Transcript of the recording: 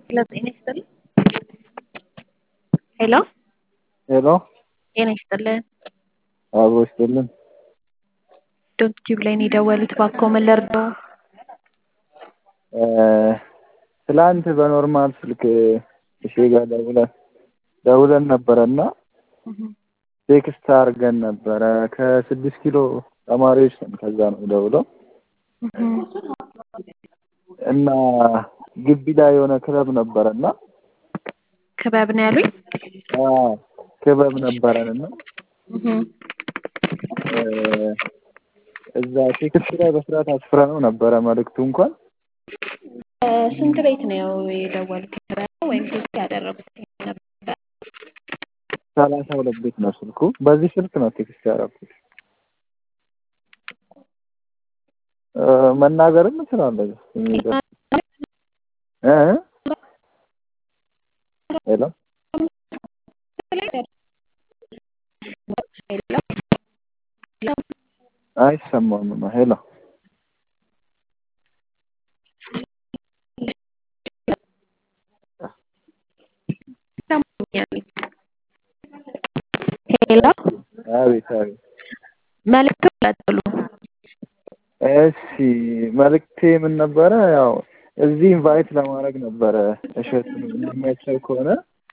ሄሎ ጤና ይስጥልን። ሄሎ ሄሎ ጤና ይስጥልን። አብሮ ይስጥልን። ዶክቲቭ ላይ ነው የደወሉት። እባክዎ ምን ልርዳዎ? ትላንት በኖርማል ስልክ እሺ ጋር ደውለን ደውለን ነበረና ቴክስት አድርገን ነበረ ከስድስት ኪሎ ተማሪዎች ነን። ከዛ ነው ደውለው እና ግቢ ላይ የሆነ ክለብ ነበረና ክበብ ነው ያሉኝ? ክበብ ነበረንና እዛ ቴክስት ላይ በስርዓት አስፍረነው ነበረ መልእክቱ እንኳን ስንት ቤት ነው የደወሉት ወይም ቴክስት ያደረጉት ነበር? ሰላሳ ሁለት ቤት ነው ስልኩ። በዚህ ስልክ ነው ቴክስት ያደረኩት። መናገርም እችላለሁ። እ ሄሎ አይሰማም ነው። ሄሎ ሄሎ አቤት አቤት። መልዕክቱ ቀጥሉ። እሺ መልእክቴ ምን ነበረ? ያው እዚህ ኢንቫይት ለማድረግ ነበረ እሸቱን የሚመቸው ከሆነ